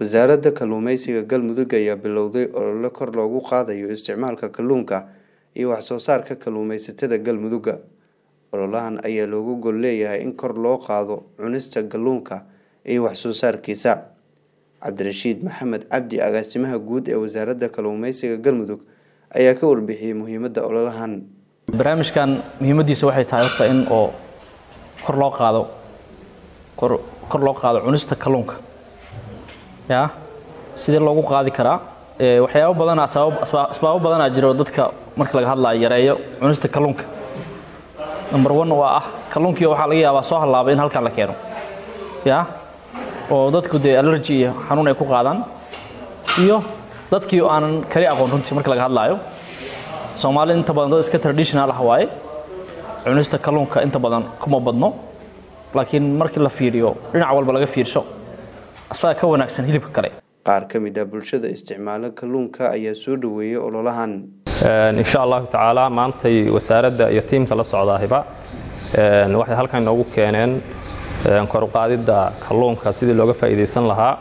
wasaaradda kalluumeysiga galmudug ayaa bilowday olole kor loogu qaadayo isticmaalka kalluunka iyo waxsoo saarka kalluumeysatada galmudugga ololahan ayaa loogu gol leeyahay in kor loo qaado cunista kalluunka iyo waxsoo saarkiisa cabdirashiid maxamed cabdi agaasimaha guud ee wasaaradda kalluumeysiga galmudug ayaa ka warbixiyey muhiimadda ololahan barnaamijkan muhiimadiisa waxay tahay horta in oo kor loo qaado kor kor loo qaado cunista kalluunka ya sidee loogu qaadi karaa waxyaabo badana asbaabo badanaa jira oo dadka marka laga hadlayo yareeyo cunista kalluunka number one waa ah kalluunkii waxaa laga yaabaa soo hallaabay in halkan la keeno ya oo dadku dee allergy iyo xanuun ay ku qaadaan iyo dadkii aanan kali aqoon runtii marka laga hadlaayo soomaalida inta badan dad iska traditional ah waaye cunista kalluunka inta badan kuma badno laakiin markii la fiiriyo dhinac walba laga fiirsho asaga ka wanaagsan hilibka kale qaar ka mid ah bulshada isticmaalo kalluunka ayaa soo dhaweeyey ololahan insha allahu tacaala maantay wasaaradda iyo tiimka la socdaahiba waxay halkan inoogu keeneen koruqaadidda kalluunka sidii looga faa'iidaysan lahaa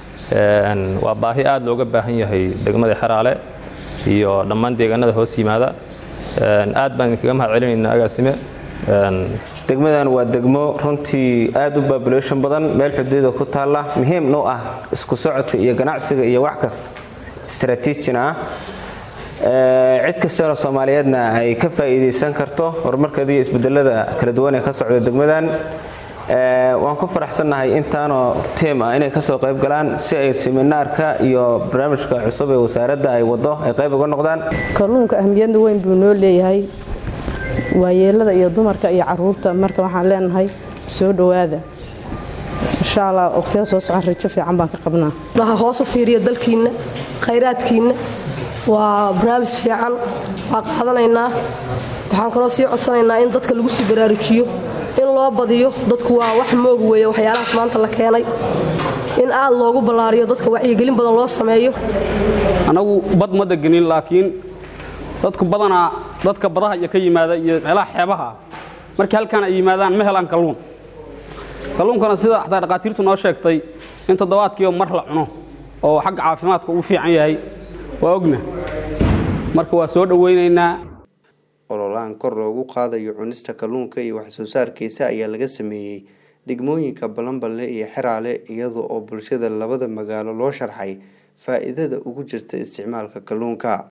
waa baahi aad looga baahan yahay degmada xeraale iyo dhammaan deegaanada hoos yimaada aad baan idinkaga mahad celinaynaa agaasime degmadan waa degmo runtii aad u babulation badan meel xuduuda ku taalla muhiimna u ah isku socodka iyo ganacsiga iyo wax kasta istraatiijina ah cid kastana soomaaliyeedna ay ka faa'iidaysan karto horumarkeeda iyo isbedelada kala duwan ee ka socda degmadan waan ku faraxsannahay intaanoo tiim ah inay kasoo qayb galaan si ay seminaarka iyo barnaamijka cusub ee wasaaradda ay wado ay qayb uga noqdaan kalluunka ahmiyadda weyn buu noo leeyahay waayeelada iyo dumarka iyo caruurta marka waxaan leenahay soo dhowaada insha allah waqtiga soo socon rajo fiican baan ka qabnaa waxa hoos u fiiriya dalkiinna khayraadkiinna waa barnaamij fiican waa qaadanaynaa waxaan kaloo sii codsanaynaa in dadka lagu sii baraarujiyo in loo badiyo dadku waa wax moog weeye waxyaalahaas maanta la keenay in aad loogu ballaariyo dadka wacyigelin badan loo sameeyo annagu bad ma degenin laakiin dadku badanaa dadka badaha iyo ka yimaada iyo meelaha xeebaha markii halkaan ay yimaadaan ma helaan kalluun kalluunkana sida xataa dhaqaatiirtu noo sheegtay in toddobaadkiiba mar la cuno oo xagga caafimaadka ugu fiican yahay waa ogna marka waa soo dhowaynaynaa ololahan kor loogu qaadayo cunista kalluunka iyo waxsoo saarkiisa ayaa laga sameeyey degmooyinka balanballe iyo xeraale iyada oo bulshada labada magaalo loo sharxay faa-iidada ugu jirta isticmaalka kalluunka